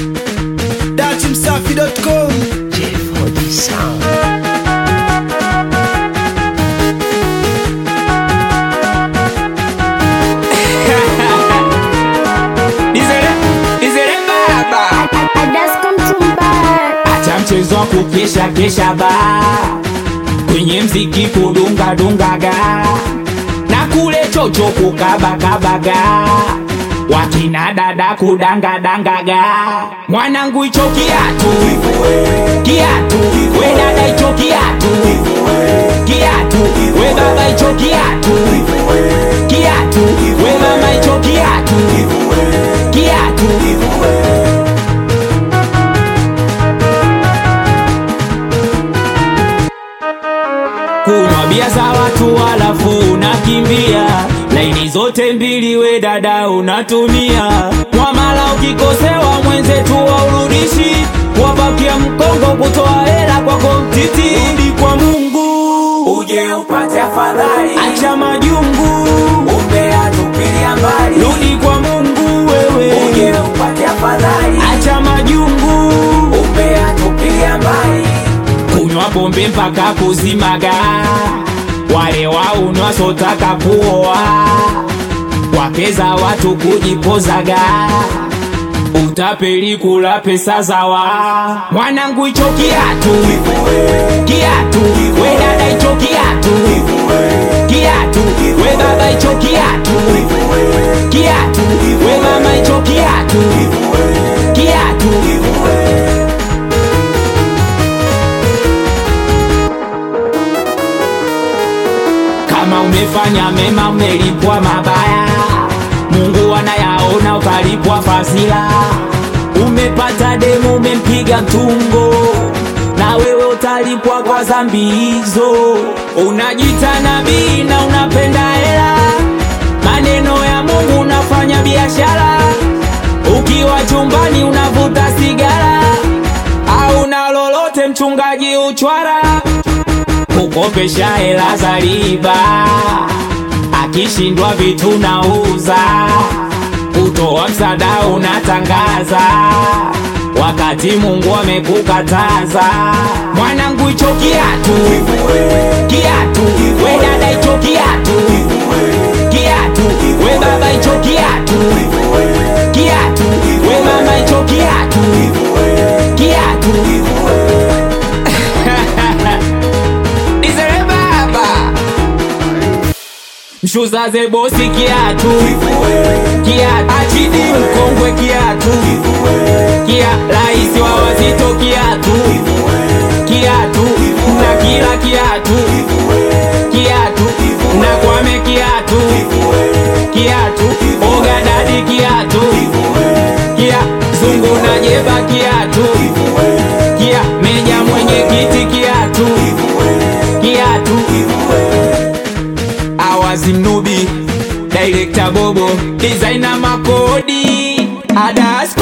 datimsafi.com Dizere, dizere baba Acha mchezo wa kukesha kesha ba Kwenye mziki kudunga dungaga Na kule chocho kukabakabaga Wakina dada kudanga dangaga Mwanangu icho kiatu Kiatu We dada icho kiatu Kiatu We baba icho kiatu Kiatu We mama icho kiatu Kiatu kunywa bia za watu halafu unakimbia laini zote mbili we dada unatumia mwamala ukikosewa mwenzetu waurudishi wabakia mkongo kutoa hela kwako mtiti rudi kwa mungu uje upate afadhali acha majungu umeatupilia mbali rudi kwa mungu wewe uje upate afadhali acha majungu umeatupilia mbali kunywa pombe mpaka kuzimaga, wale waunwa sotaka kuoa, wakeza watu kujipozaga, utapeli kula pesa zawa. Mwanangu icho kiatu, kiatu, we dada icho kiatu, kiatu, we baba icho kiatu, kiatu, we mama icho kiatu, kiatu. kama umefanya mema umelipwa mabaya mungu anayaona utalipwa fasila umepata demu umempiga mtungo na wewe utalipwa kwa zambi hizo unajita nabii na unapenda hela maneno ya mungu unafanya biashara ukiwa chumbani unavuta sigara au na lolote mchungaji uchwara kukopesha hela za riba, akishindwa vitu nauza, kutoa msaada unatangaza, wakati Mungu amekukataza. Mwanangu, icho kiatu, kiatu, we dada, icho kiatu, kiatu, we baba, icho kiatu, kiatu, we mama, icho kiatu, kiatu. Dizere baba Mshuzaze bosi kiatu Kiatu Achidi mkongwe kiatu Kia raisi wa wazito kiatu Kiatu Na kila kiatu Kiatu Na kwame kiatu Kiatu Oga dadi kiatu Kia zungu na jeba kiatu Kia meja mwenye kiti kiatu Kiatu Awazi Mnubi Director Bobo Designer Makodi Adas